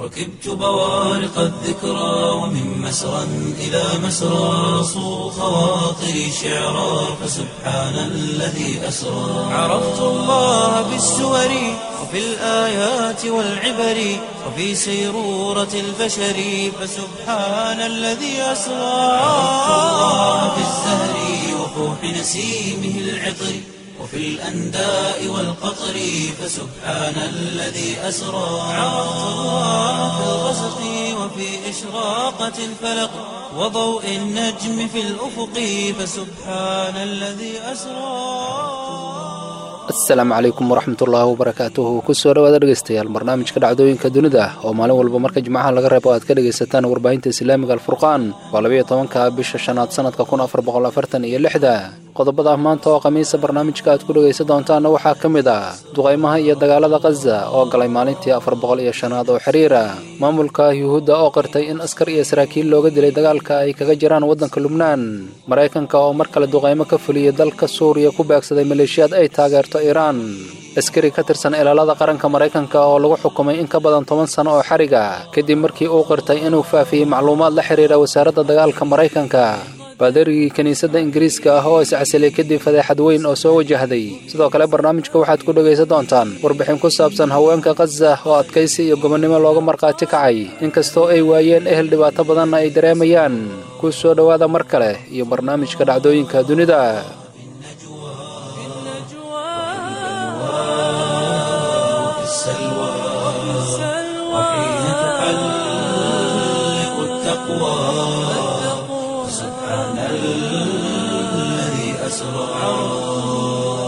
ركبت بوارق الذكرى ومن مسرى إلى مسرى صو خواطري شعرا فسبحان الذي أسرى عرفت الله بالسور وفي الآيات والعبر وفي سيرورة البشر فسبحان الذي أسرى عرفت الله بالزهر وفوح نسيمه العطر وفي الأنداء والقطر فسبحان الذي أسرى عرفت الله في الغسق وفي إشراقة الفلق وضوء النجم في الأفق فسبحان الذي أسرى asalaamu calaykum waraxmatullaahi wabarakaatuhu kusoo dhawaada dhegeystayaal barnaamijka dhacdooyinka dunida oo maalin walba marka jimcaha laga reebo aad ka dhegaysataan warbaahinta islaamiga alfurqaan waa labayo tobanka bisha shanaad sanadka kun afar boqol afartan iyo lixda qodobada maanta oo khamiisa barnaamijka aad ku dhegaysan doontaanna waxaa ka mid ah duqaymaha iyo dagaalada khaza oo galay maalintii afar boqol iyo shanaad oo xiriira maamulka yuhuudda oo qirtay in askar iyo saraakiil looga dilay dagaalka ay kaga jiraan waddanka lubnaan maraykanka oo mar kale duqaymo ka fuliyey dalka suuriya ku beegsaday maleeshiyaad ay taageerto iiraan askari ka tirsan ilaalada qaranka maraykanka oo lagu xukumay in ka badan toban sano oo xariga kadib markii uu qirtay inuu faafiyey macluumaad la xidhiira wasaaradda dagaalka maraykanka baadarigii kiniisadda ingiriiska ah oo iscasilay kadib fadeexad weyn oo soo wajahday sidoo kale barnaamijka waxaad ku dhegaysan doontaan warbixin ku saabsan haweenka khaza oo adkaysi iyo gobonnimo looga markhaati kacay inkastoo ay waayeen ehel dhibaato badanna ay dareemayaan ku soo dhowaada mar kale iyo barnaamijka dhacdooyinka dunida في السلوى وحين تحلق التقوى سبحان الذي أسرى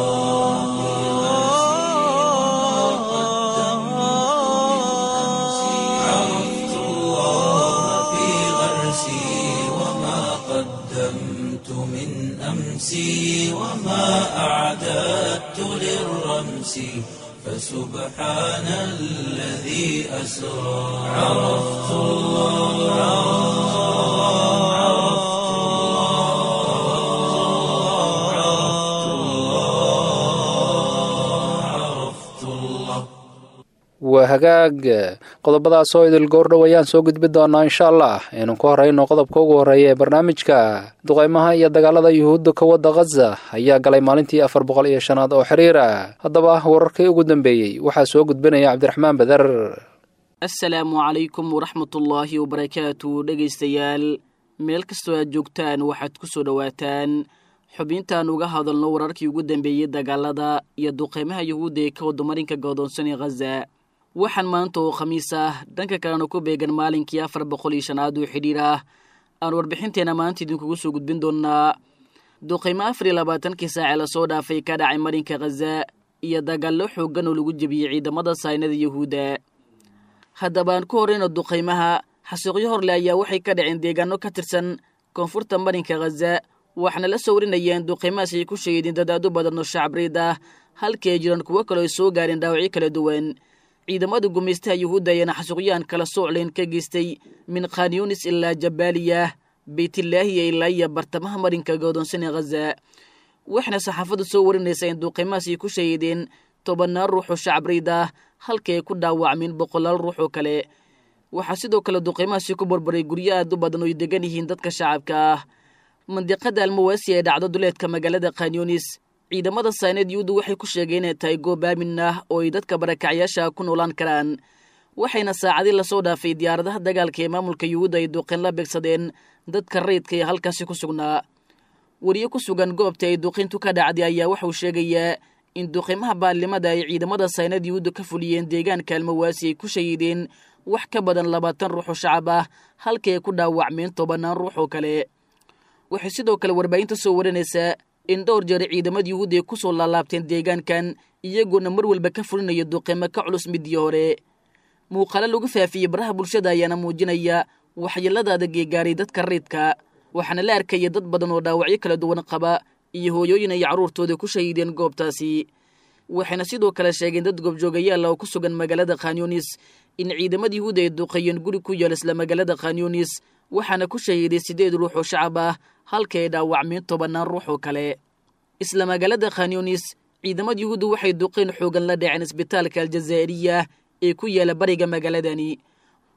عرفت الله في غرسي وما قدمت من أمسي وما أعددت للرمس فسبحان الذي أسرى عرفت الله عرفت الله عرفت الله عرفت الله waa hagaag qodobadaas oo idil goordhow ayaan soo gudbi doonaa insha allah aynu ku horrayno qodobka ugu horreeya ee barnaamijka duqaymaha iyo dagaalada yuhuudda ka wadda khaza ayaa galay maalintii afar boqol iyo shanaad oo xiriira haddaba wararkii ugu dambeeyey waxaa soo gudbinaya cabdiraxmaan beder asalaamu calaykum waraxmatullaahi wabarakaatu dhegaystayaal meel kastoo aad joogtaan waxaad ku soo dhowaataan xubintaan uga hadalno wararkii ugu dambeeyey dagaalada iyo duqeymaha yuhuudda ee ka wadda marinka godoonsan ee khaza waxaan maanta oo khamiis ah dhanka kalena ku beegan maalinkii afar boqol iyo shanaad oo xidhiir ah aan warbixinteena maanta idinkugu soo gudbin doonaa duqeymo afar iyo labaatankii saace lasoo dhaafay ka dhacay marinka khaza iyo dagaallo xooggan oo lagu jebiyey ciidamada saynada yuhuudda haddaba aan ku horreyno duqaymaha xasuuqyo horle ayaa waxay ka dhaceen deegaano ka tirsan koonfurta marinka khaza waxaana la soo warinayeen duqaymahaas ay ku sheegeen dad aad u badan oo shacbriid ah halkii ay jiraan kuwo kaleo ay soo gaareen dhaawacyo kala duwan ciidamada gumaystaha yuhuudda ayaana xasuuqyahan kala soocleen ka geystay min khanyunis ilaa jabaaliya beytilaahiya ilaa iyo bartamaha marinka godoonsan ee khaza waxaana saxaafaddu soo warinaysaa in duqaymahaas ay ku shahiideen tobannaan ruux oo shacbriid ah halkii ay ku dhaawacmeen boqolaal ruux oo kale waxaa sidoo kale duqaymahaasi ku barbaray guryo aad u badan oo ay degan yihiin dadka shacabka ah mandiqada almawaasi ee dhacdo duleedka magaalada khanyunis ciidamada sayneed yuhuuddu waxay ku sheegeen inay tahay goob aamin ah oo ay dadka barakacyaasha ku noolaan karaan waxayna saacadii lasoo dhaafay diyaaradaha dagaalka ee maamulka yuhuudda ay duqeen la beegsadeen dadka rayidka ee halkaasi ku sugnaa weriye ku sugan goobta ay duqintu ka dhacday ayaa waxauu sheegayaa in duqimaha baallimada ay ciidamada sayneed yuhuudda ka fuliyeen deegaanka almawaasi ay ku shahiideen wax ka badan labaatan ruux oo shacab ah halkii ay ku dhaawacmeen tobannaan ruux oo kale waxay sidoo kale warbaahinta soo warinaysaa in dhowr jeer ciidamada yuhuudda ay ku soo laalaabteen deegaankan iyagoona mar walba ka fulinayo duqeymo ka culus midii hore muuqaalo lagu faafiyey baraha bulshada ayaana muujinaya waxyeelada adag ee gaaray dadka rayidka waxaana la arkaya dad badan oo dhaawacyo kala duwan qaba iyo hooyooyin ay carruurtooda ku shahiideen goobtaasi waxayna sidoo kale sheegeen dad goobjoogayaal oo ku sugan magaalada khanyunis in ciidamada yuhuudda ay duqeeyeen guri ku yaal isla magaalada khanyunis waxaana ku shahiiday siddeed ruux oo shacab ah halka ay dhaawacmeen tobannaan ruux oo kale isla magaalada khanyunis ciidamada yuhuudda waxay duqeyn xoogan la dhaceen isbitaalka aljazaa'iriya ee ku yaala bariga magaaladani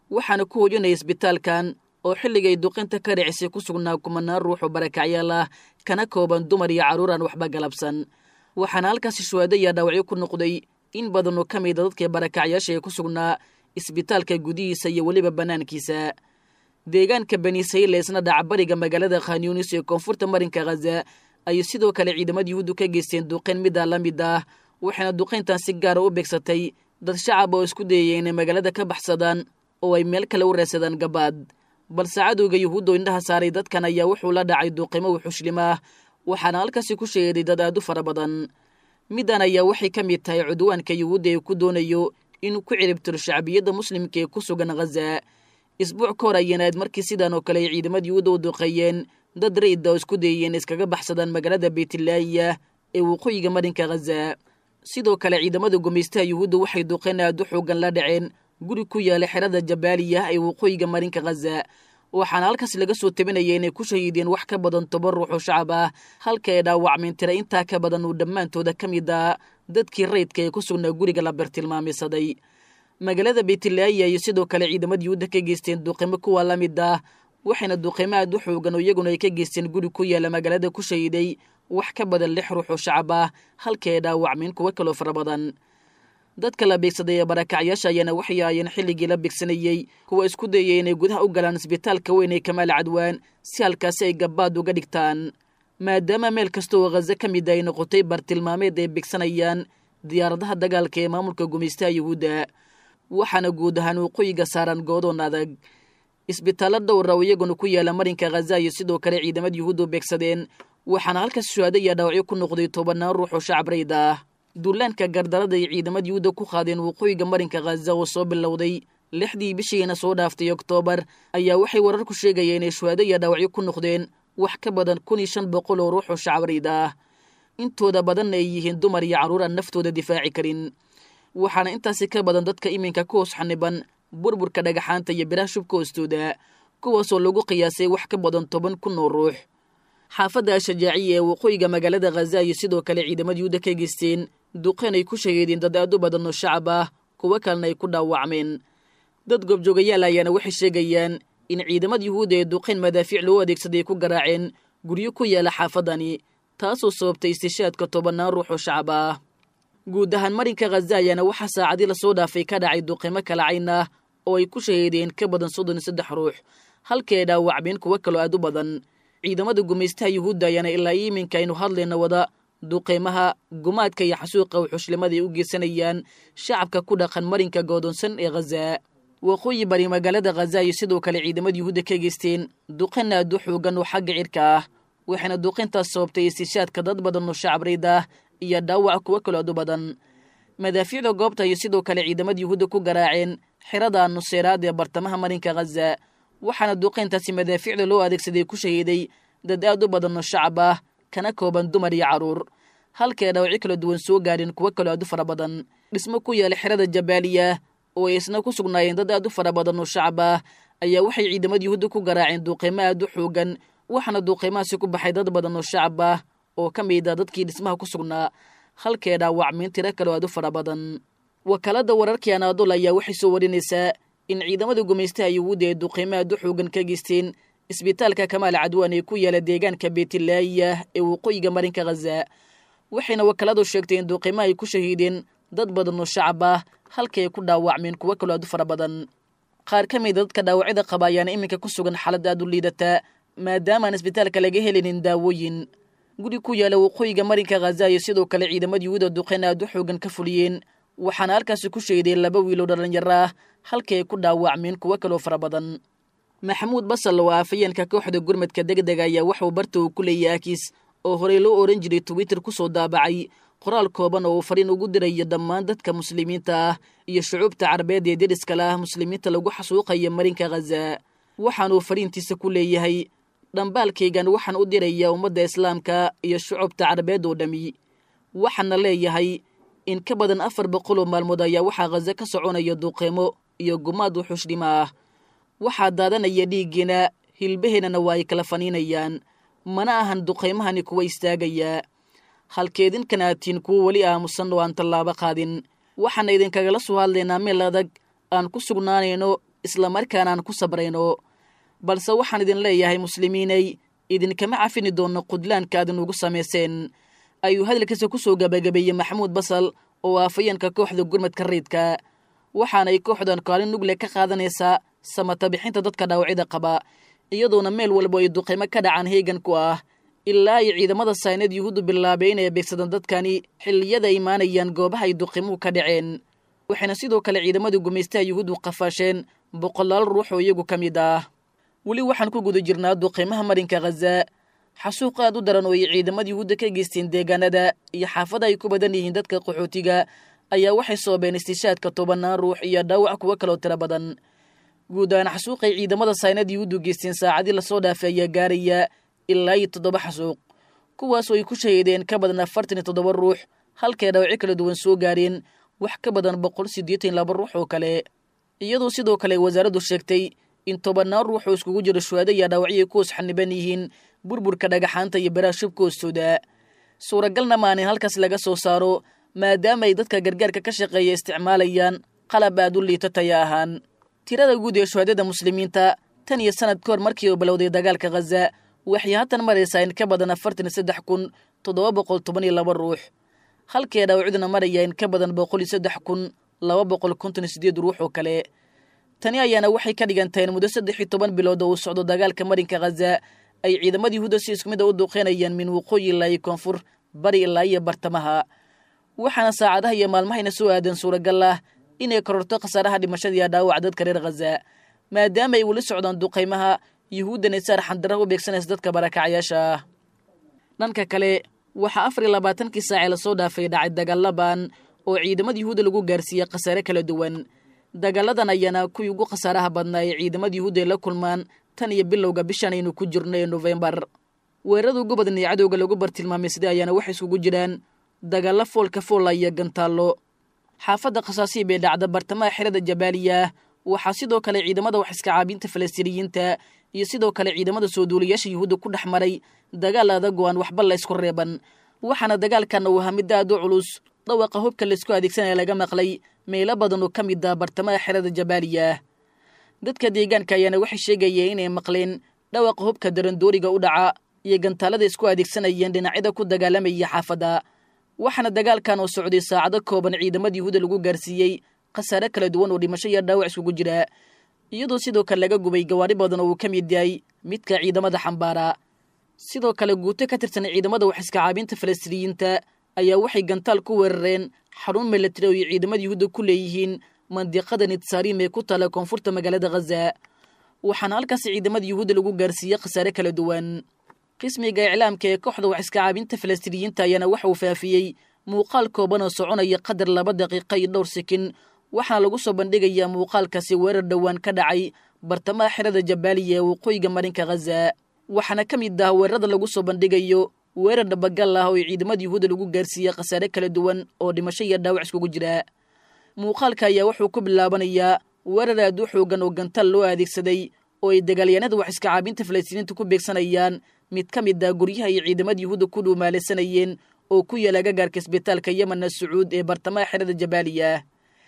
waxaana ku hoojinaya isbitaalkan oo xilligay duqinta ka dhicisay ku sugnaa kumanaan ruux oo barakacyaal ah kana kooban dumar iyo carruur aan waxba galabsan waxaana halkaasi shuhaado iyo dhaawacyo ku noqday in badan oo ka mida dadkii barakacyaasha ee ku sugnaa isbitaalka gudihiisa iyo weliba bannaankiisa deegaanka bani sayleesna dhacbariga magaalada khanyunis ee koonfurta marinka khaza ayay sidoo kale ciidamada yuhuuddu ka geysteen duqayn middaa la mid ah waxayna duqayntan si gaara u beegsatay dad shacab oo isku dayaya inay magaalada ka baxsadaan oo ay meel kale u reesadaan gabaad balse cadowga yuhuuddo indhaha saaray dadkan ayaa wuxuu la dhacay duuqimo wuxushlim ah waxaana halkaasi ku sheeday dad aad u fara badan middan ayaa waxay ka mid tahay cudwaanka yuhuudda ee ku doonayo inuu ku ciribtiro shacbiyadda muslimka ee ku sugan khaza isbuuc ka hor ayanaad markii sidan oo kale ay ciidamada yuhuudda u duqeeyeen dad rayidda oo isku dayayeen iskaga baxsadaan magaalada beytlaahiya ee waqooyiga marinka khaza sidoo kale ciidamada gumaystaha yuhuudda waxay duqeen aad u xoogan la dhaceen guri ku yaala xerada jabaaliya ee waqooyiga marinka khaza waxaana halkaas laga soo tabinaya inay ku shahiideen wax ka badan toban ruux oo shacab ah halka ay dhaawacmeen tira intaa ka badan uu dhammaantooda ka mid ah dadkii rayidka ee ku sugnaa guriga la bartilmaameysaday magaalada beytlaahiya iyo sidoo kale ciidamada yuhuudda ka geysteen duqimo kuwa la mid ah waxayna duqimo aad u xoogan oo iyaguna ay ka geysteen guri ku yaala magaalada ku shahiiday wax ka badan lix ruux oo shacab ah halka ay dhaawacmeen kuwo kaloo fara badan dadka la beegsaday ee barakacyaasha ayaana waxay ahaayeen xilligii la beegsanayey kuwa isku dayay inay gudaha u galaan isbitaalka weyn ee kamaal cadwaan si halkaasi ay gabaad uga dhigtaan maadaama meel kasta oo khaza ka mid ay noqotay bartilmaameed ay beegsanayaan diyaaradaha dagaalka ee maamulka gumaystaha yuhuudda waxaana guud ahaan waqooyiga saaran goodoon adag isbitaallo dhowra oo iyaguna ku yaala marinka khaza iyo sidoo kale ciidamada yuhuuddu beegsadeen waxaana halkaas shuhaado iyo dhaawacyo ku noqday tobanaan ruux oo shacab rayd ah duulaanka gardarada ay ciidamada yuhuudda ku qaadeen waqooyiga marinka khaza oo soo bilowday lixdii bishiina soo dhaaftay oktoobar ayaa waxay wararku sheegayeen inay shuhaado iyo dhaawacyo ku noqdeen wax ka badan kun iyo shan boqol oo ruux oo shacab rayd ah intooda badanna ay yihiin dumar iyo carruur aan naftooda difaaci karin waxaana intaasi ka badan dadka iminka ku hoos xaniban burburka dhagaxaanta iyo biraha shubka hoostooda kuwaasoo lagu qiyaasay wax ka badan toban kun oo ruux xaafadda ashajaaciya ee waqooyiga magaalada khaza iyo sidoo kale ciidamada yuhuudda ka geysteen duqeen ay ku shaheedeen dad aad u badan oo shacab ah kuwo kalena ay ku dhaawacmeen dad goobjoogayaal ayaana waxay sheegayaan in ciidamada yuhuudda ee duqeyn madaafiic loo adeegsaday ku garaaceen guryo ku yaala xaafadani taasoo sababtay istishaadka tobannaan ruux oo shacab ah guud ahaan marinka khaza ayaana waxaa saacadii lasoo dhaafay ka dhacay duqimo kala cayn ah oo ay ku shaheedeen ka badan soddon iyo saddex ruux halkii ay dhaawacmeen kuwo kaloo aad u badan ciidamada gumaystaha yuhuudda ayaana ilaa iminka aynu hadlayna wada duqeymaha gumaadka iyo xasuuqa wuxushlimada ay u geysanayaan shacabka ku dhaqan marinka goodoonsan ee khaza waqooyi bari magaalada khaza iyo sidoo kale ciidamada yuhuudda ka geysteen duqin aad u xoogan oo xagga cirka ah waxayna duqintaas sababtay istishaadka dad badan oo shacab rayd ah iyo dhaawac kuwo kaloo aad u badan madaafiicda goobta iyo sidoo kale ciidamada yuhuudda ku garaaceen xirada nuseeraad ee bartamaha marinka khaza waxaana duqayntaasi madaafiicda loo adeegsaday ku shahiiday dad aad u badan oo shacab ah kana kooban dumar iyo carruur halkae dhaawacyo kala duwan soo gaadheen kuwo kaloo aad u fara badan dhismo ku yaala xerada jabaaliya oo ay isna ku sugnaayeen dad aad u fara badan oo shacab ah ayaa waxay ciidamada yuhuudda ku garaaceen duuqeymo aad u xoogan waxaana duuqeymahaasi ku baxay dad badan oo shacab ah oo ka mid a dadkii dhismaha ku sugnaa halkee dhaawacmiin tiro kaloo aad u fara badan wakaalada wararkii anaadol ayaa waxay soo warinaysaa in ciidamada gumaystaha yuhuudda ee duqeymo aad u xoogan ka geysteen isbitaalka kamaal cadwaan ee ku yaala deegaanka beetilaayiya ee waqooyiga marinka khaza waxayna wakaaladu sheegtay in duqeymo ay ku shahiideen dad badan oo shacab ah halkii ay ku dhaawacmeen kuwo kaloo aad u fara badan qaar ka mida dadka dhaawacyada qaba ayaana iminka ku sugan xaalad aad u liidataa maadaamaan isbitaalka laga helinin daawooyin guri ku yaala waqooyiga marinka khaza iyo sidoo kale ciidamada yuhuuda duqeyn aad u xoogan ka fuliyeen waxaana halkaasi ku sheedeen laba wiiloo dhallinyaro ah halkii ay ku dhaawacmeen kuwo kaloo fara badan maxamuud basal oo aafayeenka kooxda gurmadka degdega ayaa waxuu barta uu ku leeyahay akiis oo horey loo ohan jiray twitter ku soo daabacay qoraal kooban oo uu fariin ugu dirayo dhammaan dadka muslimiinta ah iyo shucuubta carabeed ee deriska la ah muslimiinta lagu xasuuqaya marinka khaza waxaanuu fariintiisa ku leeyahay dhambaalkaygan waxaan u dirayaa ummadda islaamka iyo shucubta carabeed oo dhammi waxaana leeyahay in ka badan afar boqol oo maalmood ayaa waxaa khaza ka soconaya duqeymo iyo gumaad wuxuushdhima ah waxaa daadanaya dhiiggiina hilbaheennana waa ay kala faniinayaan mana ahan duqaymahani kuwa istaagayaa halkeedinkan aatiin kuwo weli aamusan oo aan tallaabo qaadin waxaana idinkagala soo hadlaynaa meel adag aan ku sugnaanayno islamarkaana aan ku sabrayno balse waxaan idin leeyahay muslimiinay idinkama cafini doonno qudlaanka aad inugu samayseen ayuu hadalkiisa ku soo gabagabeeyey maxamuud basal oo aafayeenka kooxda gurmadka riidka waxaanay kooxdan kaalin nugle ka qaadanaysaa samata bixinta dadka dhaawacyada qaba iyadoona meel walba ay duqaymo ka dhacaan heegan ku ah ilaa ay ciidamada saynad yuhuuddu bilaabay inay beegsadaan dadkani xilliyada imaanayaan goobaha ay duqimuhu ka dhaceen waxayna sidoo kale ciidamadii gumaystaha yuhuuddu qafaasheen boqolaal ruux oo iyagu ka mid ah weli waxaan ku guda jirnaa duqiimaha marinka khaza xasuuq aad u daran oo ay ciidamada yuhuudda ka geysteen deegaanada iyo xaafada ay ku badan yihiin dadka qaxootiga ayaa waxay soobeen istishaadka tobanaan ruux iyo dhaawac kuwo kaloo tiro badan guud ahaan xasuuqay ciidamada saynad yuhuuddu geysteen saacadii lasoo dhaafay ayaa gaaraya ilaa iyo toddoba xasuuq kuwaasoo ay ku shahiideen ka badan afartan iyo toddoba ruux halkay dhaawacyo kala duwan soo gaareen wax ka badan boqol siddeetan laba ruux oo kale iyadoo sidoo kale wasaaraddu sheegtay in tobannaan ruux oo iskugu jiro shuhaado iyo dhaawacyo ay ku hoos xaniban yihiin burburka dhagaxaanta iyo baraha shubka hoostooda suuragalna maanin halkaas laga soo saaro maadaama ay dadka gargaarka ka shaqeeya isticmaalayaan qalab aad u liita taya ahaan tirada guud ee shuhaadada muslimiinta tan iyo sanad ka hor markii uu bilowday dagaalka khaza waxay haatan maraysaa in ka badan afartan iyo saddex kun toddoba boqol toban iyo laba ruux halkee dhaawacduna maraya in ka badan boqol iyo saddex kun laba boqol konton iyo sideed ruux oo kale tani ayaana waxay ka dhigan tahay in muddo saddex iyo toban bilood oo uu socdo dagaalka marinka khaza ay ciidamada yuhuudda si isku mid a u duuqeynayaan min waqooyi ilaa iyo koonfur bari ilaa iyo bartamaha waxaana saacadaha iyo maalmahayna soo aadan suuragal ah inay kororto khasaaraha dhimashada iyo dhaawaca dadka reer khaza maadaama ay weli socdaan duqaymaha yuhuuddana saar xandaraha u beegsanaysa dadka barakacyaasha ah dhanka kale waxaa afar iyo labaatankii saacee lasoo dhaafay dhacay dagaalaban oo ciidamada yuhuudda lagu gaarsiiyey khasaare kala duwan dagaaladan ayaana kuwii ugu khasaaraha badnaa ee ciidamada yuhuudda ay la kulmaan tan iyo bilowga bishan aynu ku jirno ee nofembar weerarada ugu badan ee cadowga lagu bartilmaameysaday ayaana waxay iskugu jiraan dagaalo foolka foola iyo gantaallo xaafadda khasaasiib ee dhacda bartamaha xerada jabaaliya waxaa sidoo kale ciidamada wax iska caabinta falastiiniyiinta iyo sidoo kale ciidamada soo duulayaasha yuhuudda ku dhex maray dagaal adag oo aan waxba la ysku reeban waxaana dagaalkanna uu ahaa mid aad u culus dhawaqa hubka laysku adeegsanaya laga maqlay meelo badan oo ka mid ah bartamaha xerada jabaaliya dadka deegaanka ayaana waxay sheegayeen inay maqleen dhawaqa hubka darandooriga u dhaca iyo gantaalada isku adeegsanayeen dhinacyada ku dagaalamaya xaafadda waxaana dagaalkan oo socday saacado kooban ciidamada yuhuudda lagu gaarsiiyey khasaare kala duwan oo dhimasho iyo dhaawac iskugu jira iyadoo sidoo kale laga gubay gawaari badan oo uu ka mid yahay midka ciidamada xambaara sidoo kale guuto ka tirsan ciidamada wax iska caabinta falastiiniyiinta ayaa waxay gantaal ku weerareen xarun milatari oo ay ciidamada yuhuudda ku leeyihiin mandiqada nitsaarim ee ku taala koonfurta magaalada khaza waxaana halkaas ciidamada yuhuudda lagu gaarsiiyey khasaare kala duwan qismiga iclaamka ee kooxda wax iska caabinta falastiiniyiinta ayaana waxa uu faafiyey muuqaal kooban oo soconaya qadar laba daqiiqa iyo dhowr sekin waxaana lagu soo bandhigayaa muuqaalkaasi weerar dhowaan ka dhacay bartamaha xerada jabaaliya ee waqooyiga marinka khaza waxaana ka mid ah weerarada lagu soo bandhigayo weerar dhabagal ah oo ay ciidamada yuhuudda lagu gaarsiiyey khasaare kala duwan oo dhimasho iyo dhaawac iskugu jira muuqaalka ayaa wuxuu ku bilaabanayaa weerar aad u xoogan oo gantaal loo adeegsaday oo ay dagaalyahanada wax iska caabinta falastiiniinta ku beegsanayaan mid ka mid ah guryaha ay ciidamada yuhuudda ku dhuumaalaysanayeen oo ku yaala agagaarka isbitaalka yemanna sacuud ee bartamaha xerada jabaaliya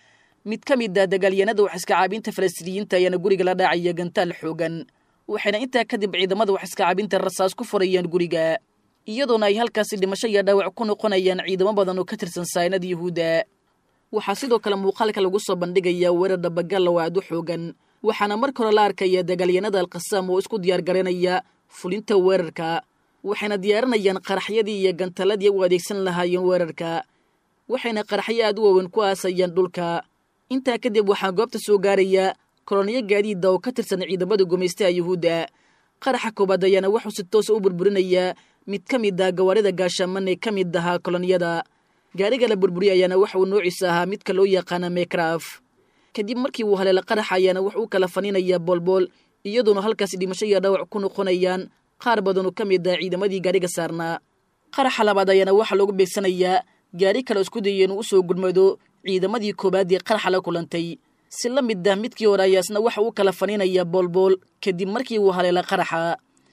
mid ka mid ah dagaalyahanada wax iska caabinta falastiiniyiinta ayaana guriga la dhaacaya gantaal xoogan waxayna intaa kadib ciidamada wax iska caabinta rasaas ku furayaan guriga iyadoona ay halkaasi dhimasho iyo dhaawac ku noqonayaan ciidamo badan oo ka tirsan saynada yuhuudda waxaa sidoo kale muuqaalka lagu soo bandhigayaa weerar dhabagal oo aad u xoogan waxaana marka hore la arkaya dagaalyahanada alkhasaam oo isku diyaar garanaya fulinta weerarka waxayna diyaarinayaan qaraxyadii iyo gantaladii u adeegsan lahaayeen weerarka waxayna qaraxyo aad u waaweyn ku aasayaan dhulka intaa kadib waxaa goobta soo gaaraya koloniyo gaadiida oo ka tirsan ciidamada gumaystaha yuhuudda qaraxa koobaad ayaana wuxuu si toosa u burburinayaa mid ka mid ah gawaarida gaashaaman ee ka mid ahaa koloniyada gaariga la burburiya ayaana waxa uu noociisa ahaa midka loo yaqaana mekraf kadib markii uu haleela qaraxa ayaana wuxuu kala faninayaa boolbool iyadoona halkaasi dhimasho iyo dhaawac ku noqonayaan qaar badan oo ka mid ah ciidamadii gaariga saarnaa qaraxa labaad ayaana waxaa loogu beegsanayaa gaari kale isku dayay inuu usoo gurmado ciidamadii koowaad ee qaraxa la kulantay si la mid ah midkii hore ayaasna waxa uu kala faninayaa boolbool kadib markii uu haleela qaraxa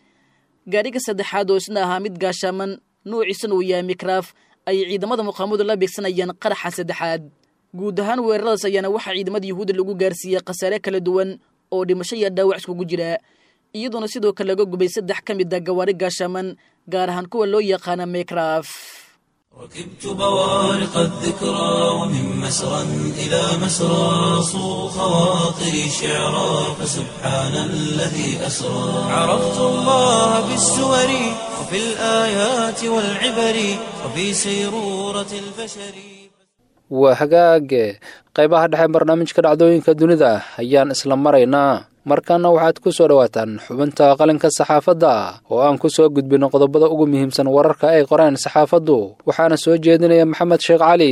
gaariga saddexaad oo isna ahaa mid gaashaaman noociisana uu yahay mikraaf ayay ciidamada muqaamadu la beegsanayaan qaraxa saddexaad guud ahaan weeraradaas ayaana waxaa ciidamada yuhuudda lagu gaarsiiyey khasaare kala duwan oo dhimasho iyo dhaawac iskugu jira iyadoona sidoo kale laga gubay saddex ka mid a gawaari gaashaman gaar ahaan kuwa loo yaqaana mekraf ركبت بوارق الذكرى ومن مسرى إلى مسرى صو خواطري شعرا فسبحان الذي أسرى عرفت الله بالسور وفي الآيات والعبر وفي سيرورة البشر waa hagaage qaybaha dhexe barnaamijka dhacdooyinka dunida ayaan isla maraynaa markaana waxaad ku soo dhowaataan xubinta qalinka saxaafadda oo aan ku soo gudbino qodobada ugu muhiimsan wararka ay qoreen saxaafaddu waxaana soo jeedinaya maxamed sheekh cali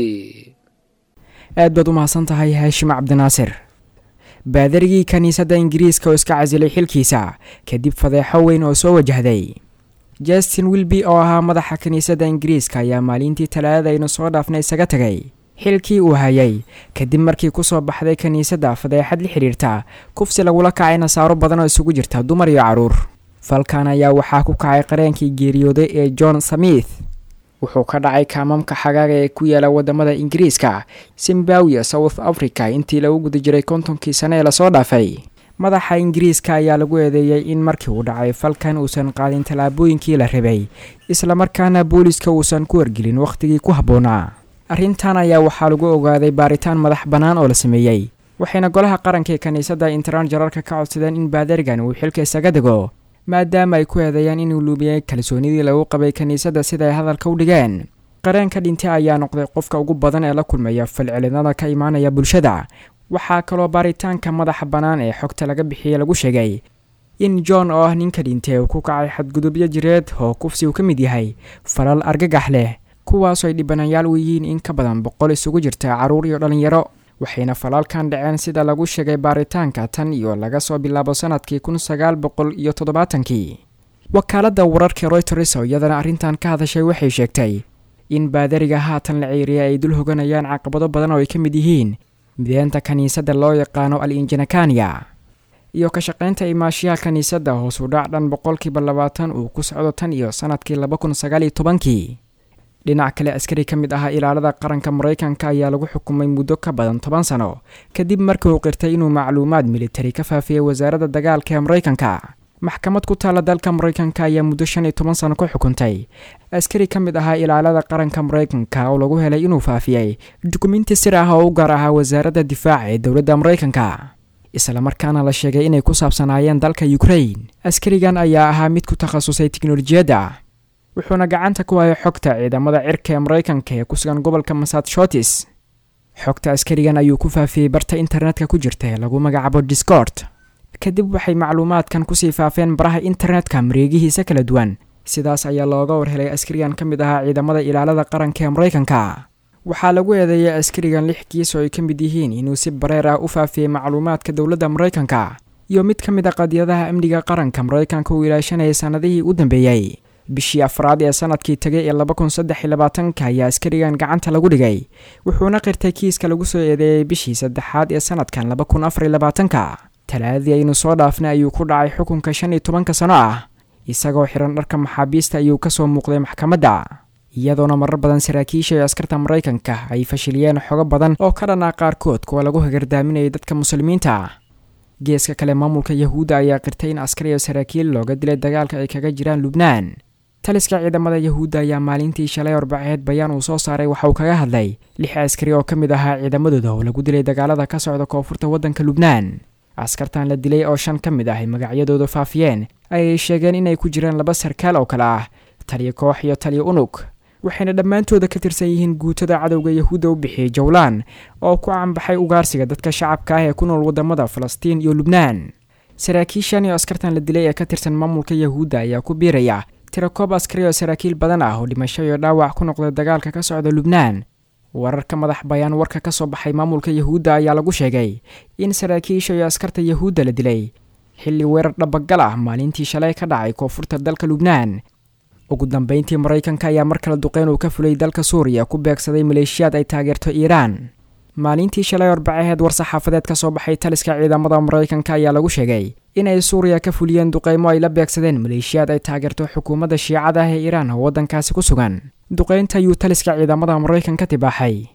aad baad u mahadsan tahay haashim cabdinaasir baadarigii kiniisadda ingiriiska oo iska casilay xilkiisa kadib fadeexo weyn oo soo wajahday justin wilby oo ahaa madaxa kiniisadda ingiriiska ayaa maalintii talaadada aynu soo dhaafnay isaga tegay xilkii uu hayay kadib markii kusoo baxday kiniisadda fadeexad la xidhiirta kufsi lagula kacay nasaaro badan oo isugu jirta dumar iyo carruur falkan ayaa waxaa ku kacay qareenkii geeriyooday ee john samith wuxuu ka dhacay kaamamka xagaaga ee ku yaala wadamada ingiriiska zimbabwe south africa intii lagu guda jiray kontonkii sane ee lasoo dhaafay madaxa ingiriiska ayaa lagu eedeeyey in markii uu dhacay falkan uusan qaadin tallaabooyinkii la rabay islamarkaana booliska uusan ku wargelin wakhtigii ku habboonaa arrintan ayaa waxaa lagu ogaaday baaritaan madax bannaan oo la sameeyey waxayna golaha qaranka ee kiniisadda interan jararka ka codsadeen in baadarigan uu xilka isaga dego maadaama ay ku eedeeyaan inuu luumiyey kalsoonidii lagu qabay kiniisadda sida ay hadalka u dhigeen qareenka dhintay ayaa noqday qofka ugu badan ee la kulmaya falcelinada ka imaanaya bulshada waxaa kaloo baaritaanka madaxa bannaan ee xogta laga bixiyey lagu sheegay in john oo ah ninka dhintay uu ku kacay xadgudubyo jireed oo kufsi uu ka mid yahay falal argagax leh kuwaasoo ay dhibanayaal u yihiin in ka badan boqol isugu jirta carruur iyo dhallinyaro waxayna falaalkan dhaceen sida lagu sheegay baaritaanka tan iyo laga soo bilaabo sanadkii kun sagaal boqol iyo toddobaatankii wakaaladda wararka royters oo iyadana arrintan ka hadashay waxay sheegtay in baadariga haatan la ceyriyay ay dul hoganayaan caqabado badan oo ay ka mid yihiin mideenta kiniisadda loo yaqaano al injanakaniya iyo ka shaqaynta imaashiyaha kiniisadda hoos u dhac dhan boqolkiiba labaatan uu ku socdo tan iyo sanadkii laba kun sagaal iyo tobankii dhinac kale askari ka mid ahaa ilaalada qaranka maraykanka ayaa lagu xukumay muddo ka badan toban sano kadib markii uu qirtay inuu macluumaad militari ka faafiyey wasaaradda dagaalka ee maraykanka maxkamad ku taalla dalka maraykanka ayaa muddo shan iyo toban sano ku xukuntay askari ka mid ahaa ilaalada qaranka maraykanka oo lagu helay inuu faafiyey dukumenti sir ah oo u gaar ahaa wasaaradda difaaca ee dowladda maraykanka islamarkaana la sheegay inay ku saabsanaayeen dalka ukrain askarigan ayaa ahaa mid ku takhasusay tiknolojiyadda wuxuuna gacanta ku hayay xogta ciidamada cirka ee maraykanka ee ku sugan gobolka massachusetts xogta askarigan ayuu ku faafiyey barta internetka ku jirta ee lagu magacaabo discord kadib waxay macluumaadkan kusii faafeen baraha internetka mareegihiisa kala duwan sidaas ayaa looga warhelay askarigan ka mid ahaa ciidamada ilaalada qaranka ee maraykanka waxaa lagu eedeeyay askarigan lix kiis oo ay ka mid yihiin inuu si bareer ah u faafiyey macluumaadka dowladda maraykanka iyo mid ka mid a qadiyadaha amniga qaranka maraykanka uu ilaashanayay sannadihii u dambeeyey bishii afraad ee sanadkii tegay ee laba kun saddex iyo labaatanka ayaa askarigan gacanta lagu dhigay wuxuuna qirtay kiiska lagu soo eedeeyey bishii saddexaad ee sanadkan laba kun afar iyo labaatanka talaadii aynu soo dhaafnay ayuu ku dhacay xukunka shan iyo tobanka sano ah isagoo xiran dharka maxaabiista ayuu kasoo muuqday maxkamadda iyadoona marar badan saraakiisha iyo askarta maraykanka ay fashiliyeen xogo badan oo ka dhan ah qaarkood kuwa lagu hagardaaminayay dadka muslimiinta geeska kale maamulka yahuudda ayaa qirtay in askar iyo saraakiil looga dilay dagaalka ay kaga jiraan lubnaan taliska ciidamada yahuudda ayaa maalintii shalay arbaceed bayaan uu soo saaray waxa uu kaga hadlay lix askari oo ka mid ahaa ciidamadooda oo lagu dilay dagaalada ka socda koonfurta waddanka lubnaan askartan la dilay oo shan ka mid ah ay magacyadooda faafiyeen ayay sheegeen inay ku jiraan laba sarkaal oo kale ah taliyo koox iyo taliyo unug waxayna dhammaantooda ka tirsan yihiin guutada cadowga yahuudda u bixiyey jowlaan oo ku canbaxay ugaarsiga dadka shacabka ah ee ku nool wadamada falastiin iyo lubnaan saraakiishan iyo askartan la dilay ee ka tirsan maamulka yahuudda ayaa ku biiraya tirakoob askari oo saraakiil badan ah oo dhimasho iyo dhaawac ku noqday dagaalka ka socda lubnaan wararka madax bayaan warka ka soo baxay maamulka yahuudda ayaa lagu sheegay in saraakiisha iyo askarta yahuudda la dilay xilli weerar dhabagal ah maalintii shalay ka dhacay koonfurta dalka lubnaan ugu dambeyntii maraykanka ayaa mar kale duqeyn uu ka fulay dalka suuriya ku beegsaday maleeshiyaad ay taageerto iiraan maalintii shalay orbaceheed war-saxaafadeed ka soo baxay taliska ciidamada maraykanka ayaa lagu sheegay inay suuriya ka fuliyeen duqeymo ay la beegsadeen maleeshiyaad ay taageerto xukuumadda shiicada ah ee iiraan oo waddankaasi ku sugan duqeynta ayuu taliska ciidamada maraykanka tibaaxay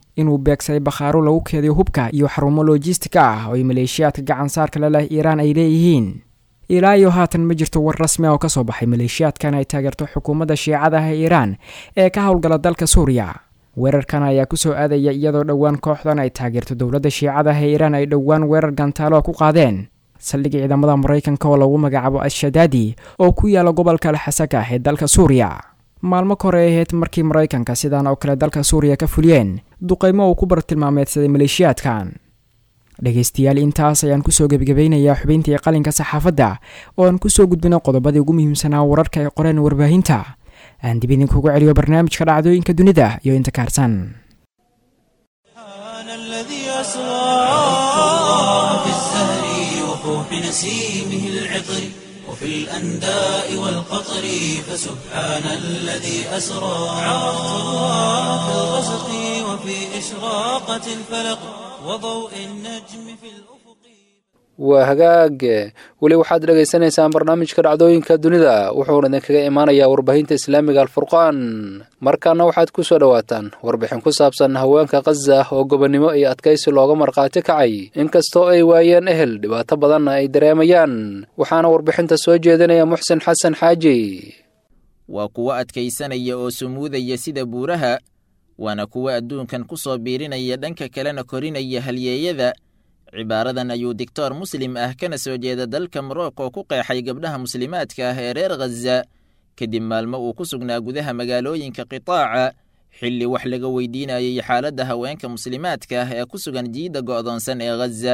inuu beegsaday bakhaaro lagu keediyo hubka iyo xarumo lojistika ah oo ay maleeshiyaadka gacansaarka la leh iiraan ay leeyihiin ilaa iyo haatan ma jirto war rasmi ah oo kasoo baxay maleeshiyaadkan ay taageerto xukuumadda shiicada ah ee iiraan ee ka howlgala dalka suuriya weerarkan ayaa kusoo aadaya iyadoo dhowaan kooxdan ay taageerto dowladda shiicada ah ee iiraan ay dhowaan weerar gantaalo ku qaadeen saldhig ciidamada maraykanka oo lagu magacaabo al-shadaadi oo ku yaala gobolka alxasaka ah ee dalka suuriya maalmo ka hore ay ahayd markii maraykanka sidaan oo kale dalka suuriya ka fuliyeen duqaymo uu ku bartilmaameedsaday maleeshiyaadkan dhegaystayaal intaas ayaan kusoo gebagabaynayaa xubintii qalinka saxaafadda oo aan kusoo gudbino qodobadii ugu muhiimsanaa wararka ay qoreen warbaahinta aan dib idinkugu celiyo barnaamijka dhacdooyinka dunida iyo inta kaarsan نسيمه العطر وفي الأنداء والقطر فسبحان الذي أسرى عرفت الله في الغسق وفي إشراقة الفلق وضوء النجم في الأفق waa hagaag weli waxaad dhegaysanaysaan barnaamijka dhacdooyinka dunida wuxuuna idinkaga imaanayaa warbaahinta islaamiga alfurqaan markaana waxaad ku soo dhowaataan warbixin ku saabsan haweenka khaza oo gobonnimo iyo adkaysi looga markhaati kacay inkastoo ay waayeen ehel dhibaato badanna ay dareemayaan waxaana warbixinta soo jeedinaya muxsin xasan xaaji waa kuwo adkaysanaya oo sumuudaya sida buuraha waana kuwo adduunkan ku soo biirinaya dhanka kalena korinaya halyeeyada cibaaradan ayuu doctor muslim ah kana soo jeeda dalka morocco ku qeexay gabdhaha muslimaadka ah ee reer khaza kadib maalmo uu ku sugnaa gudaha magaalooyinka qitaaca xilli wax laga weydiinayay xaaladda haweenka muslimaadka ah ee ku sugan jiidda go'doonsan ee khaza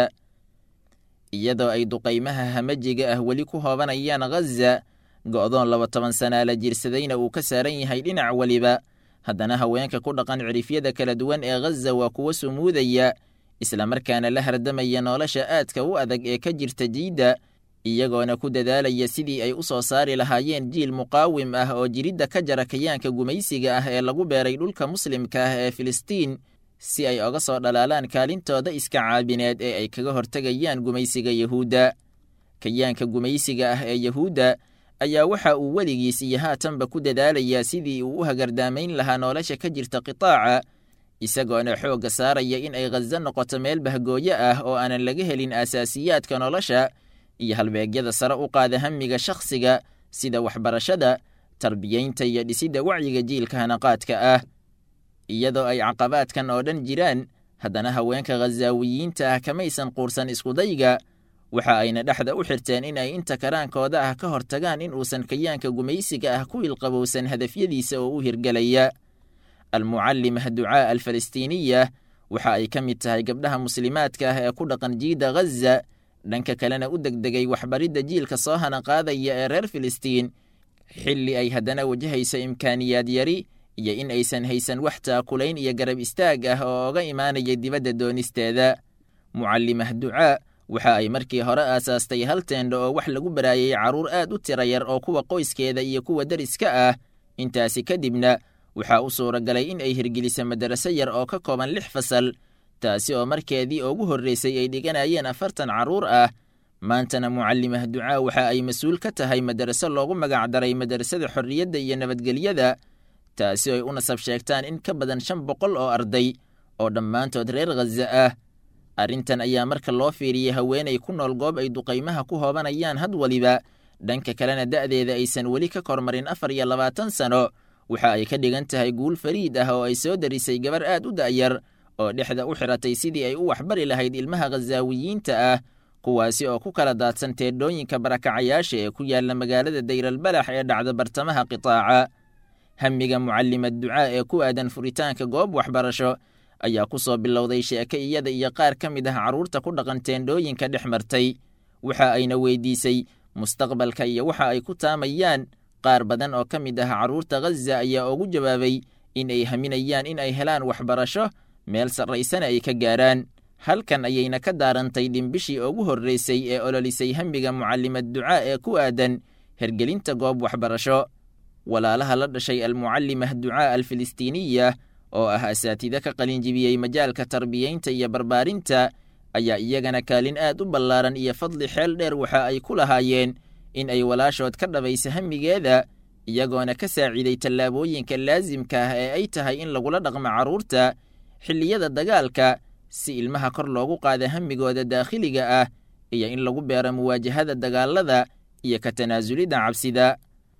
iyadoo ay duqaymaha hamajiga ah weli ku hoobanayaan khaza go'doon laba toban sanaa la jirsadayna uu ka saaran yahay dhinac weliba haddana haweenka ku dhaqan cirifyada kala duwan ee khaza waa kuwo sumuudaya islamarkaana la hardamaya nolosha aadka u adag ee ka jirta jiidda iyagoona ku dadaalaya sidii ay u soo saari lahaayeen jiil muqaawim ah oo jiridda ka jara kayaanka gumaysiga ah ee lagu beeray dhulka muslimka ah ee filistiin si ay oga soo dhalaalaan kaalintooda iska caabineed ee ay kaga hortegayaan gumaysiga yahuudda kayaanka gumaysiga ah ee yahuudda ayaa waxa uu weligiis iyo haatanba ku dadaalayaa sidii uu u hagardaamayn lahaa nolosha ka jirta qitaaca isagoona xoogga saaraya in ay khaza noqoto meel bahgooyo ah oo aanan laga helin asaasiyaadka nolosha iyo halbeegyada sare u qaada hamiga shakhsiga sida waxbarashada tarbiyaynta iyo dhisidda wacyiga jiilka hanaqaadka ah iyadoo ay caqabaadkan oo dhan jiraan haddana haweenka khazaawiyiinta ah kamaysan quursan iskudayga waxa ayna dhexda u xirteen in ay inta karaankooda ah ka hortagaan in uusan kayaanka gumaysiga ah ku ilqabowsan hadafyadiisa oo u hirgelaya almucallimah ducaa alfalastiiniya waxa ay ka mid tahay gabdhaha muslimaadka ah ee ku dhaqan jiidda khaza dhanka kalena u degdegay waxbaridda jiilka soo hana qaadaya ee reer filistiin xilli ay haddana wajahayso imkaaniyaad yari iyo in aysan haysan wax taakulayn iyo garab istaag ah oo oga imaanaya dibadda doonisteeda mucallimah ducaa waxa ay markii hore aasaastay hal teendho oo wax lagu baraayay carruur aad u tira yar oo kuwa qoyskeeda iyo kuwa deriska ah intaasi kadibna waxaa u suuragalay in ay hirgeliso madaraso yar oo ka kooban lix fasal taasi oo markeedii ugu horreysay ay dhiganayeen afartan carruur ah maantana mucallimah ducaa waxa ay mas-uul ka tahay madaraso loogu magacdaray madarasada xorriyadda iyo nabadgelyada taasi oo ay u nasab sheegtaan in ka badan shan boqol oo arday oo dhammaantood reer khaza ah arrintan ayaa marka loo fiiriyey haweenay ku nool goob ay duqaymaha ku hoobanayaan had waliba dhanka kalena da'deeda aysan weli ka kormarin afar iyo labaatan sano waxa ay ka dhigan tahay guul fariid ah oo ay soo darisay gabar aad u da'yar oo dhexda u xiratay sidii ay u waxbari lahayd ilmaha khazaawiyiinta ah kuwaasi oo ku kala daadsan teedhooyinka barakacayaasha ee ku yaalla magaalada dayralbalax ee dhacda bartamaha qitaaca hamiga mucallimad ducaa ee ku aadan furitaanka goob waxbarasho ayaa ku soo bilowday sheeke iyada iyo qaar ka mid ah carruurta ku dhaqan teendhooyinka dhex martay waxa ayna weydiisay mustaqbalka iyo waxa ay ku taamayaan qaar badan oo ka mid ah carruurta khaza ayaa ugu jawaabay in ay haminayaan in ay helaan waxbarasho meel sarraysana ay ka gaaraan halkan ayayna ka daarantay dhimbishii ugu horreysay ee ololisay hamiga mucallimad ducaa ee ku aadan hergelinta goob waxbarasho walaalaha la dhashay almucallimah ducaa alfilistiiniya oo ah asaatida ka qalinjibiyey majaalka tarbiyaynta iyo barbaarinta ayaa iyagana kaalin aad u ballaaran iyo fadli xeel dheer waxa ay ku lahaayeen in ay walaashood ka dhabayso hamigeeda iyagoona ka saaciiday tallaabooyinka laasimka ah ee ay tahay in lagula dhaqmo carruurta xilliyada dagaalka si ilmaha kor loogu qaada hammigooda daakhiliga ah iyo in lagu beero muwaajahada dagaalada iyo ka tanaasulidda cabsida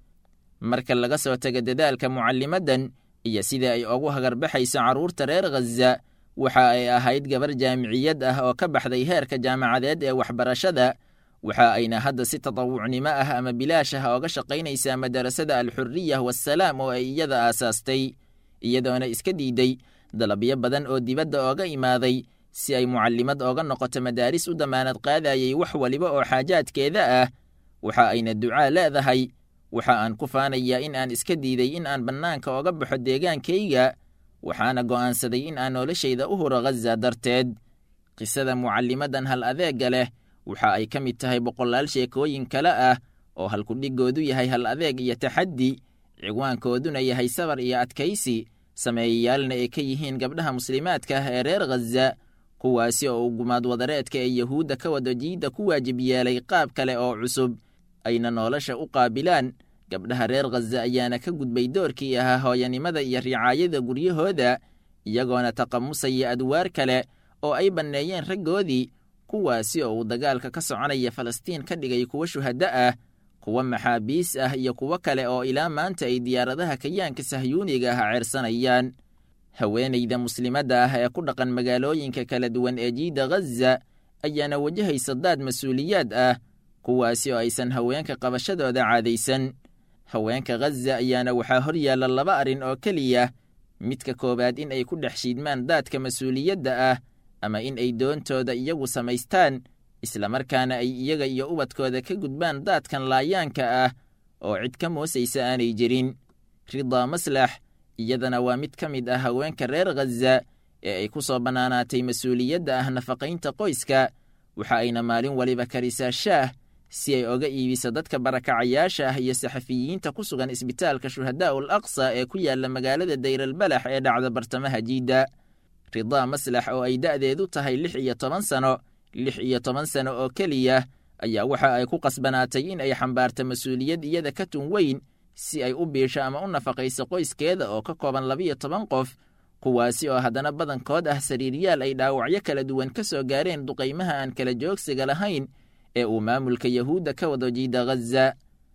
marka laga soo taga dadaalka mucallimaddan iyo sida ay ugu hagarbaxayso carruurta reer khaza waxa ay ahayd gabar jaamiciyad ah oo ka baxday heerka jaamacadeed ee waxbarashada waxa ayna hadda si tatawucnimo ah ama bilaash ah ooga shaqaynaysaa madarasada alxuriya wassalaam oo ay iyada aasaastay iyadoona iska diiday dalabyo badan oo dibadda ooga imaaday si ay mucallimad ooga noqoto madaaris u damaanad qaadayay wax waliba oo xaajaadkeeda ah waxa ayna ducaa leedahay waxa aan ku faanayaa in aan iska diiday in aan bannaanka ooga baxo deegaankayga waxaana go'aansaday in aan noloshayda u huro khaza darteed qisada mucallimaddan hal adeegga leh waxa ay ka mid tahay boqolaal sheekooyin kale ah oo halkudhigoodu yahay hal adeeg iyo taxaddi ciwaankooduna yahay sabar iyo adkaysi sameeyayaalna ay ka yihiin gabdhaha muslimaadka ah ee reer khaza kuwaasi oo uu gumaad wadareedka ee yahuudda ka wada jiidda ku waajib yeelay qaab kale oo cusub ayna nolosha u qaabilaan gabdhaha reer khaza ayaana ka gudbay doorkii ahaa hooyanimada iyo ricaayada guryahooda iyagoona taqamusaya adwaar kale oo ay banneeyeen raggoodii kuwaasi oo uu dagaalka ka soconaya falastiin ka dhigay kuwo shuhaddo ah kuwo maxaabiis ah iyo kuwo kale oo ilaa maanta ay diyaaradaha kayaanka sahyuuniga ah ceersanayaan haweenayda muslimadda ah ee ku dhaqan magaalooyinka kala duwan ee jiidda khaza ayaana wajahaysa daad mas-uuliyaad ah kuwaasi oo aysan haweenka qabashadooda caadaysan haweenka khaza ayaana waxaa hor yaalla laba arrin oo keliya midka koowaad in ay ku dhex shiidmaan daadka mas-uuliyadda ah ama in ay doontooda iyagu samaystaan islamarkaana ay iyaga iyo ubadkooda ka gudbaan daadkan laayaanka ah oo cid ka moosaysa aanay jirin ridaa maslax iyadana waa mid ka mid ah haweenka reer khaza ee ay ku soo bannaanaatay mas-uuliyadda ah nafaqaynta qoyska waxa ayna maalin waliba karisaa shaah si ay oga iibiso dadka barakacayaasha ah iyo saxafiyiinta ku sugan isbitaalka shuhadaa'u al aqsa ee ku yaalla magaalada dayralbalax ee dhacda bartamaha jiidda ridaa maslax oo ay da'deedu tahay lix iyo toban sano lix iyo toban sano oo keliya ayaa waxa ay ku qasbanaatay in ay xambaarto mas-uuliyad iyada ka tun weyn si ay u biisho ama u nafaqayso qoyskeeda oo ka kooban labiyo toban qof kuwaasi oo haddana badankood ah sariiryaal ay dhaawacyo kala duwan ka soo gaareen duqaymaha aan kala joogsiga lahayn ee uu maamulka yahuudda ka wado jiida khaza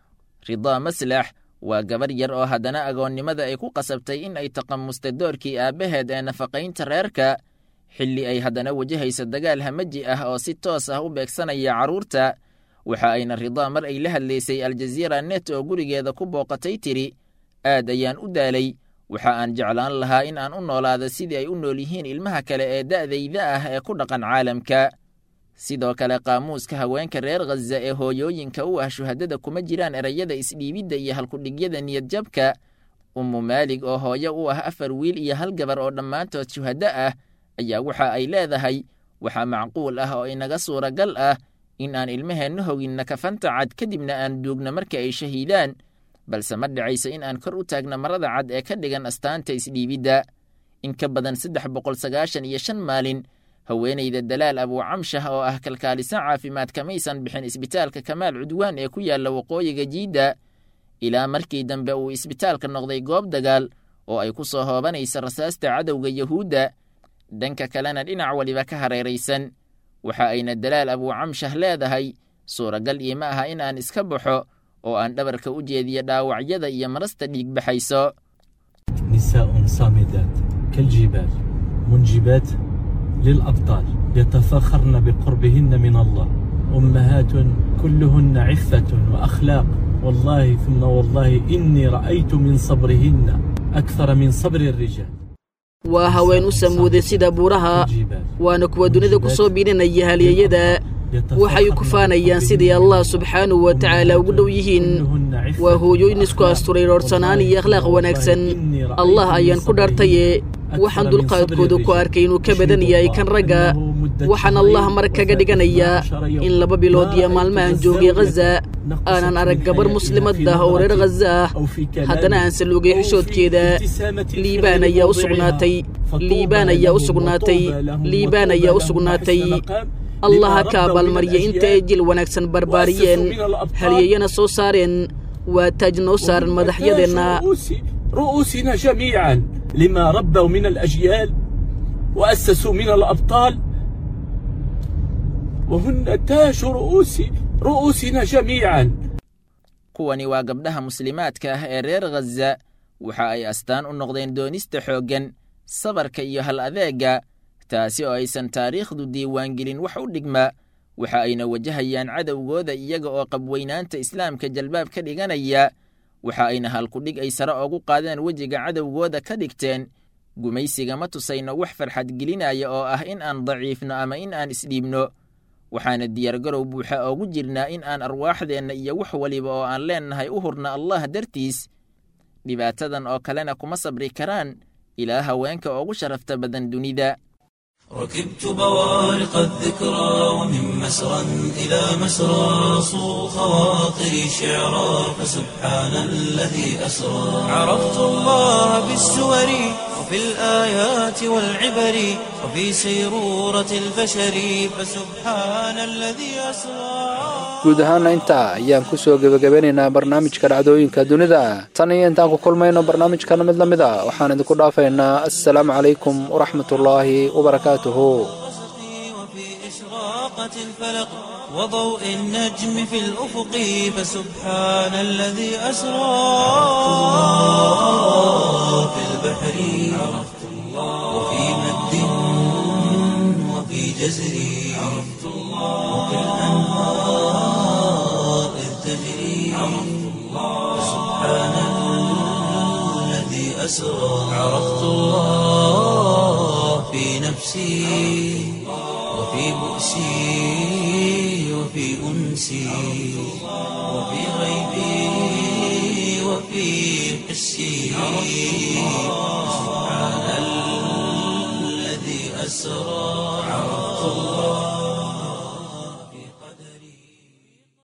ridaa maslax waa gabar yar oo haddana agoonnimada ay ku qasabtay in ay taqamusta doorkii aabbaheed ee nafaqaynta reerka xilli ay haddana wajahayso dagaal hamaji ah oo si toos ah u beegsanaya carruurta waxa ayna ridaa mar ay la hadlaysay aljaziira net oo gurigeeda ku booqatay tiri aad ayaan u daalay waxa aan jeclaan lahaa in aan u noolaado sidii ay u nool yihiin ilmaha kale ee da'dayda ah ee ku dhaqan caalamka sidoo kale qaamuuska haweenka reer khaza ee hooyooyinka u ah shuhadada kuma jiraan erayada isdhiibidda iyo halkudhigyada niyadjabka ummu maalig oo hooyo u ah afar wiil iyo hal gabar oo dhammaantood shuhaddo ah ayaa waxa ay leedahay waxaa macquul ah oo inaga suuragal ah in aan ilmaheenna hoginna kafanta cad kadibna aan duugno marka ay shahiidaan balse ma dhacayso in aan kor u taagno marada cad ee ka dhigan astaanta isdhiibidda in ka badan saddex boqol sagaashan iyo shan maalin haweenayda dalaal abuucamshah oo ah kalkaaliso caafimaad kamaysan bixin isbitaalka kamaal cudwaan ee ku yaalla waqooyiga jiidda ilaa markii dambe uu isbitaalka noqday goob dagaal oo ay ku soo hoobanaysa rasaasta cadowga yahuudda dhanka kalena dhinac waliba ka hareeraysan waxa ayna dalaal abuucamshah leedahay suuragal iima aha in aan iska baxo oo aan dhabarka u jeediyo dhaawacyada iyo marasta dhiig baxayso نساء صامدات كالجبال منجبات للأبطال يتفاخرن بقربهن من الله أمهات كلهن عفة وأخلاق والله ثم والله إني رأيت من صبرهن أكثر من صبر الرجال waa haween u samuuday sida buuraha الجبال waana kuwa dunida ku soo biirinaya halyeyada waxay ku faanayaan sidii allah subxaanahu wa tacaala ugu dhow yihiin waa hooyooyin isku asturay roorsanaan iyo akhlaaq wanaagsan allah ayaan ku dhaartaye waxaan dulqaadkooda ku arkay inuu ka badan yahay kan ragga waxaan allah mar kaga dhiganayaa in laba bilood iyo maalmahan joogay khaza aanan arag gabar muslimad ah oo reer khaza ah haddana aan saluugay xishoodkeeda liibaan ayaa u sugnaatay liibaan ayaa u sugnaatay liibaan ayaa u sugnaatay allaha ka abaalmarya inta ay jil wanaagsan barbaariyeen halyeyana soo saareen waa taaj noo saaran madaxyadeenna رؤوس رؤوسنا جميعا لما ربوا من الأجيال وأسسوا من الأبطال وهن تاج رؤوس رؤوسنا جميعا kuwani waa gabdhaha muslimaadka ah ee reer khaza waxa ay astaan u noqdeen doonista xooggan sabarka iyo hal adeega taasi oo aysan taariikhdu diiwaangelin wax u dhigma waxa ayna wajahayaan cadowgooda iyaga oo qabweynaanta islaamka jalbaab ka dhiganaya waxa ayna halkudhig ay sare oogu qaadeen wejiga cadowgooda ka dhigteen gumaysiga ma tusayno wax farxad gelinaya oo ah in aan daciifno ama in aan isdhiibno waxaana diyaargarow buuxa oogu jirnaa in aan arwaaxdeenna iyo wax waliba oo aan leennahay u hurna allah dartiis dhibaatadan oo kalena kuma sabri karaan ilaa haweenka oogu sharafta badan dunida ركبت بوارق الذكرى ومن مسرى إلى مسرى صو خواطري شعرا فسبحان الذي أسرى عرفت الله بالسور وفي الآيات والعبر وفي سيرورة البشر فسبحان الذي أسرى guud ahaana intaa ayaan ku soo gebagabeynaynaa barnaamijka dhacdooyinka dunida tan iyo intaan ku kulmayno barnaamijkana mid la mid a waxaan idinku dhaafaynaa assalaamu calaykum waraxmatullaahi wabarakaatuhu وفي إشراقة الفلق وضوء النجم في الأفق فسبحان الذي أسرى في البحر عرفت الله وفي مد وفي جزر عرفت الله وفي الأنهار إذ تجري عرفت الله فسبحان الذي أسرى عرفت الله في نفسي وفي بؤسي وفي أنسي وفي غيبي وفي حسي سبحان الذي أسرى